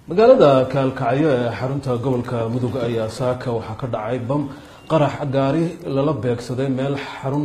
magaalada kaalkacyo ee xarunta gobolka mudug ayaa saaka waxaa ka dhacay bam qarax gaari lala beegsaday meel xarun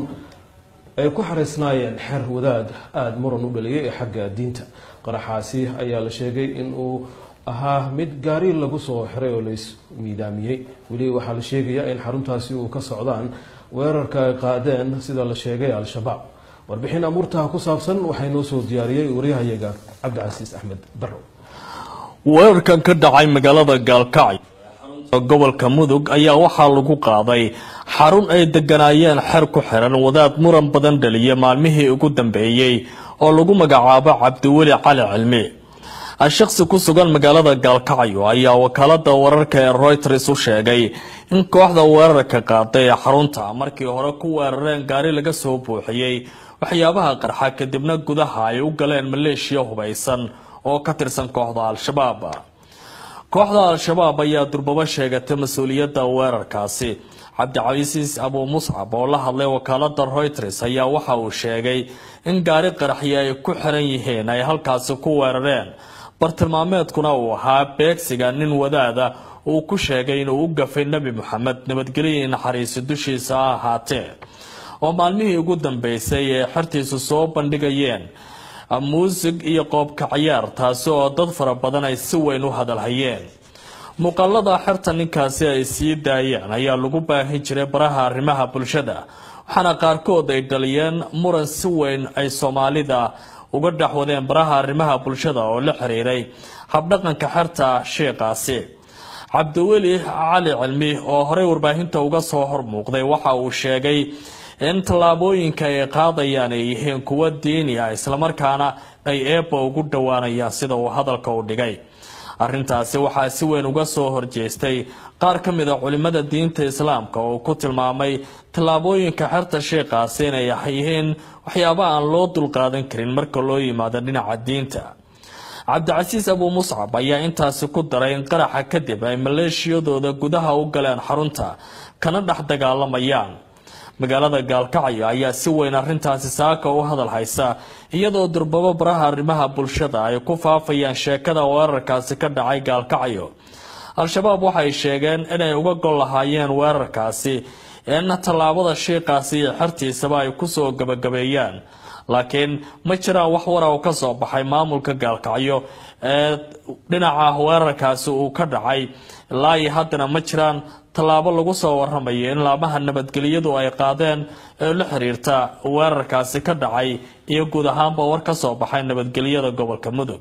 ay ku xariisnaayeen xer wadaad aada muran u dhaliyay ee xagga diinta qaraxaasi ayaa la sheegay in uu ahaa mid gaari lagu soo xiray oo lais miidaamiyey weli waxaa la sheegayaa in xaruntaasi uu ka socdaan weerarka ay qaadeen sida la sheegay al-shabaab warbixin amuurtaha ku saabsan waxaa inoo soo diyaariyey waryahayaga cabdicasiis axmed barrow weerarkan ka dhacay magaalada gaalkacyo gobolka mudug ayaa waxaa lagu qaaday xarun ay deganaayeen xer ku xiran wadaad muran badan dhaliya maalmihii ugu dambeeyey oo lagu magacaabo cabdiweli cali cilmi shakhsi ku sugan magaalada gaalkacyo ayaa wakaalada wararka ee reuters u sheegay in kooxda weerarka qaaday ee xarunta markii hore ku weerareen gaari laga soo buuxiyey waxyaabaha qarxa kadibna gudaha ay u galeen maleeshiya hubaysan oo ka tirsan kooxda al-shabaab kooxda al-shabaab ayaa durbabo sheegatay mas-uuliyadda weerarkaasi cabdicasiis abuu muscab oo la hadlay wakaalada reuters ayaa waxa uu sheegay in gaari qaraxyo ay ku xiran yihiin ay halkaasi ku weerareen bartilmaameedkuna uu ahaa beegsiga nin wadaada uu ku sheegay inuu u gafay nebi moxamed nabadgelyo naxariisi dushiisa ha ahaatee oo maalmihii ugu dambeysay ee xertiisu soo bandhigayeen muusig iyo qoobka ciyaar taasi oo dad fara badan ay si weyn u hadalhayeen muuqaalada xerta ninkaasi ay sii daayeen ayaa lagu baahin jiray baraha arrimaha bulshada waxaana qaarkood ay dhaliyeen muran si weyn ay soomaalida uga dhexwadeen baraha arrimaha bulshada oo la xiriiray habdhaqanka xerta sheikaasi cabdiweli cali cilmi oo horey warbaahinta uga soo hormuuqday waxa uu sheegay in tallaabooyinka ay qaadayaan ay yihiin kuwo diini ah islamarkaana ay eebba ugu dhowaanayaan sida uu hadalka u dhigay arrintaasi waxaa si weyn uga soo horjeestay qaar ka mid a culimada diinta islaamka oo ku tilmaamay tallaabooyinka xerta sheikaasi inay yihiin waxyaaba aan loo dulqaadan karin marka loo yimaado dhinaca diinta cabdicasiis abuu muscab ayaa intaasi ku daray in qaraxa kadib ay maleeshiyadooda gudaha u galeen xarunta kana dhex dagaalamayaan magaalada gaalkacyo ayaa si weyn arrintaasi saaka u hadal haysa iyadoo durbabo baraha arrimaha bulshada ay ku faafayaan sheekada weerarkaasi ka dhacay gaalkacyo al-shabaab waxay sheegeen inay uga gol lahaayeen weerarkaasi in tallaabada shiikaasi iyo xertiisaba ay kusoo gabagabeeyaan laakiin ma jiraan wax wara oo ka soo baxay maamulka gaalkacyo ee dhinaca weerarkaasi uu ka dhacay ilaa iyo haddana ma jiraan tallaabo lagu soo waramayo in laamaha nabadgelyadu ay qaadeen ee la xiriirta weerarkaasi ka dhacay iyo guud ahaanba war ka soo baxay nabadgelyada gobolka mudug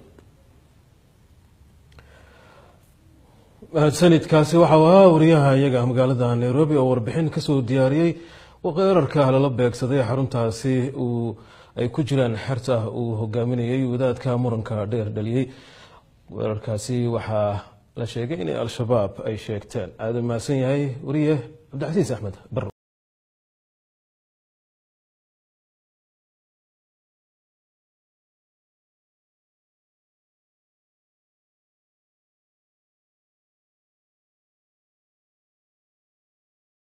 mahadsanidkaasi waxau ahaa wariyaha iyaga magaalada nairobi oo warbixin kasoo diyaariyey weerarka lala beegsaday xaruntaasi uu ay ku jiraan xerta uu hogaaminayay wadaadka muranka dheer dhaliyey weerarkaasi waxaa la sheegay inay al-shabaab ay sheegteen aada mahadsan yahay wariye cabdicasiis axmed barrow